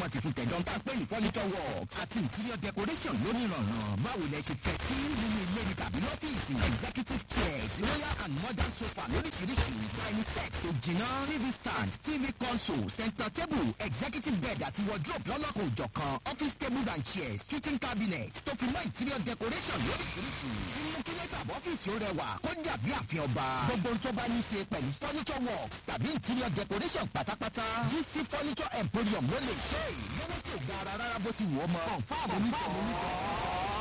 ti fún tẹ̀dán tá a pè ní furniture works àti interior decoration lónìrànràn báwo lẹ ṣe fẹ́ sí nínú ilé ní tàbí lọ́fíìsì executive chairs royal and modern sofa lóríṣiríṣi dining set tó jìnnà tv stand tv console center table executive bed àti wardrobe lọ́lọ́kọ̀ òjọ̀kan office tables and chairs kitchen cabinet tó fi mọ́ interior decoration lóríṣiríṣi tí mú kí lẹ́tà ọ́fíìsì ó rẹwà kó dàbí àfihàn ọba gbogbo tó bá ní ṣe pẹ̀lú furniture works tàbí interior decoration pátápátá gc furniture emporium ló lè ṣe lọ́wọ́ tí ò gara rárá bó ti wù ọ́ mọ́. confam oníkọ́